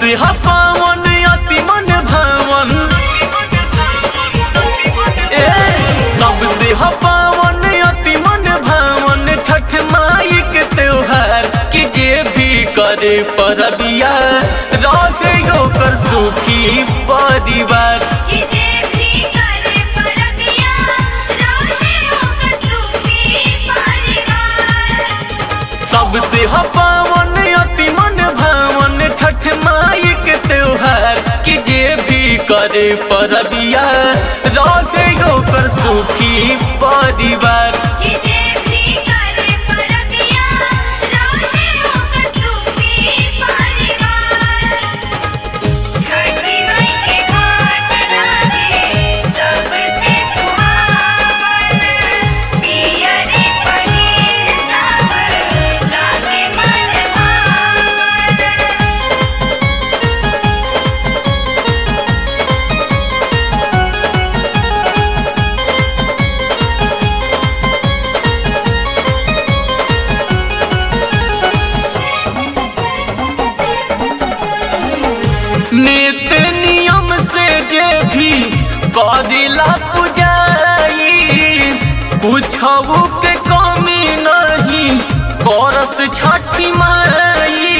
सबसे ह पावन अति मन भावन ए सबसे ह पावन अति मन भावन छठ माई के त्योहार कि जे भी करे परबिया रहे ओकर सुखी परिवार कि जे भी करे परबिया रहे ओकर सुखी परिवार सबसे ह पावन अति मन भावन छठ माई के त्योहार कि जे भी करे परबिया रहे ओकर सुखी परिवार कि जे भी करे परबिया रहे ओकर सुखी परिवार छठी माई के घाट लागे सबसे सुहावन पियरी पहिर सब लागे मन भावन नित्य नियम से जे भी कदिला पुजाई कुछऊ के कमी नहीं करस छठी माई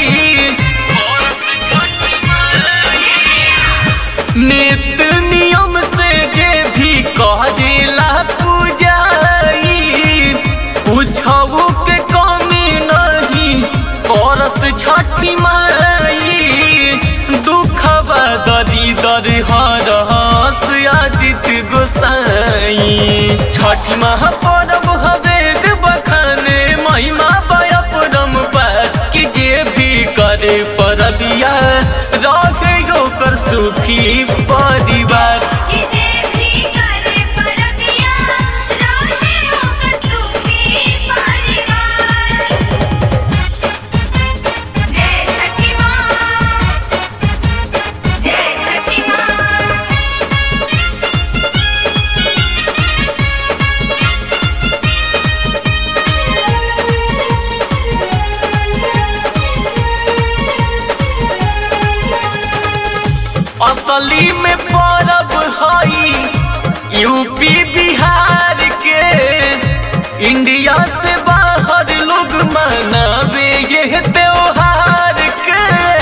नित्य नियम से जे भी कदिला पुजाई कुछऊ के कमी नहीं करस छठी माई दुखवा दरी दर हरस आदित्य गोसाई छठ महापर्व हवेद बखाने महिमा बया परम पार कि जे भी करे परबिया रहे ओकर सुखी परिवार कि जे भी करे परबिया रहे ओकर सुखी परिवार जय छठी माँ जय छठी माँ असली में परब हई यूपी बिहार के इंडिया से बाहर लोग मनावे ये त्योहार के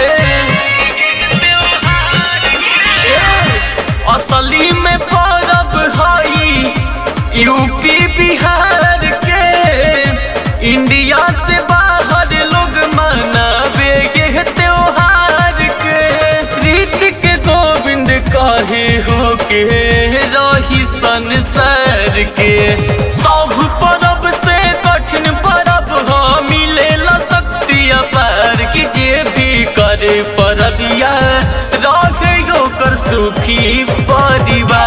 असली में परब हई यूपी बिहार के इंडिया से बाहर लोग मनावे ये त्योहार के रीत के गोविंद कहे हो के रही संसार के सब परब से कठिन परब हो मिलेला शक्ति अपार कि जे भी करे परबिया रहे ओकर सुखी परिवार